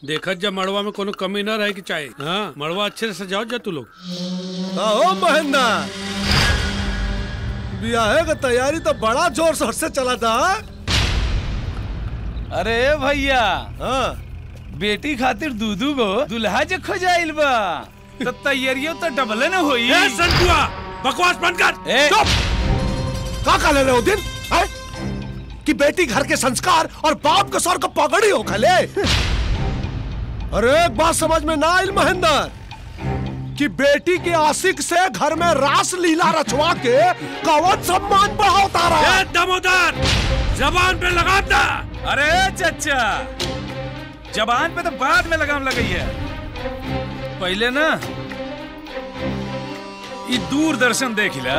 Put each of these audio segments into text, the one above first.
देखत जा मड़वा में कोनो कमी न रहे की चाहे हाँ मड़वा अच्छे से सजाओ जा तू लोग आओ महेंद्र ब्याह का तैयारी तो बड़ा जोर शोर से चला था हाँ? अरे भैया हाँ बेटी खातिर दूधू गो दुल्हा जे खोजाइल बा तो तैयारियों तो डबल न होई ए संतुआ बकवास बंद कर ए, का का ले रहे हो दिन है? कि बेटी घर के संस्कार और बाप के सर को पगड़ी हो खले अरे एक बात समझ में ना आयल महेंद्र कि बेटी के आशिक से घर में रास लीला रचवा के कवच सम्मान बढ़ाता रहा ए दमोदर जबान पे लगा दा अरे चचा जबान पे तो बाद में लगाम लगई है पहले ना ये दूरदर्शन देख ला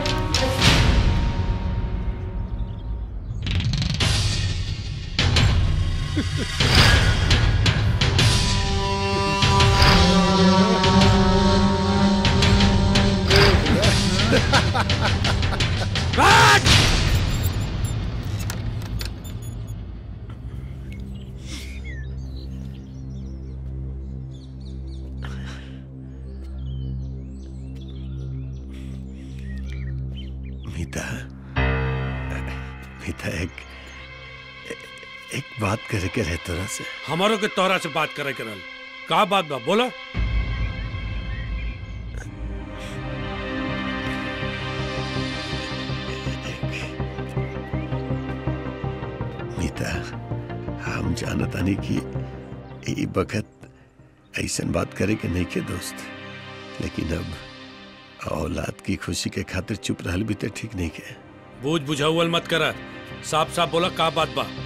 मीता मीता एक एक बात करे के रहे तोरा से हमारो के तोहरा से बात करे करल का बात बा बोला मीता हम जानत आनी कि ई बखत ऐसन बात करे के नहीं के दोस्त लेकिन अब औलाद की खुशी के खातिर चुप रहल भी तो ठीक नहीं के बूझ बुझाउल मत कर साफ साफ बोला का बात बा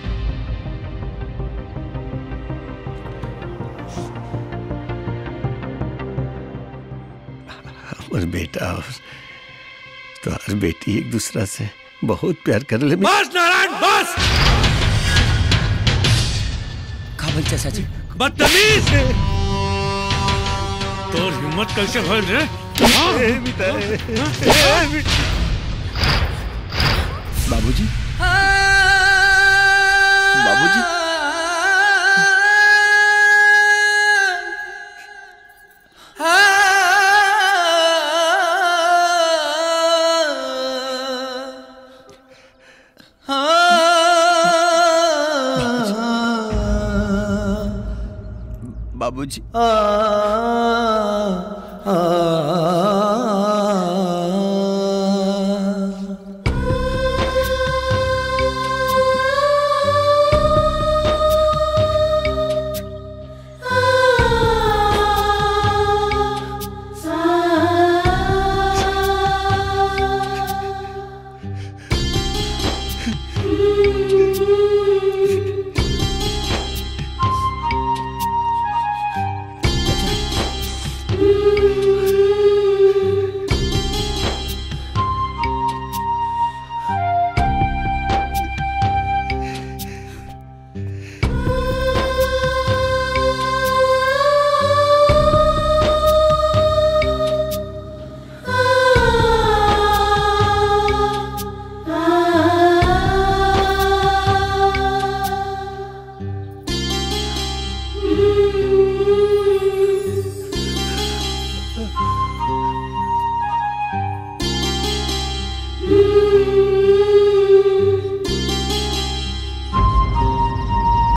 हमर बेटा और तोहर बेटी एक दूसरा से बहुत प्यार कर ले बस नारायण बस काबल चाचा जी बदतमीज तोर हिम्मत कैसे भइल रे हाँ? बाबूजी बाबूजी बाबूजी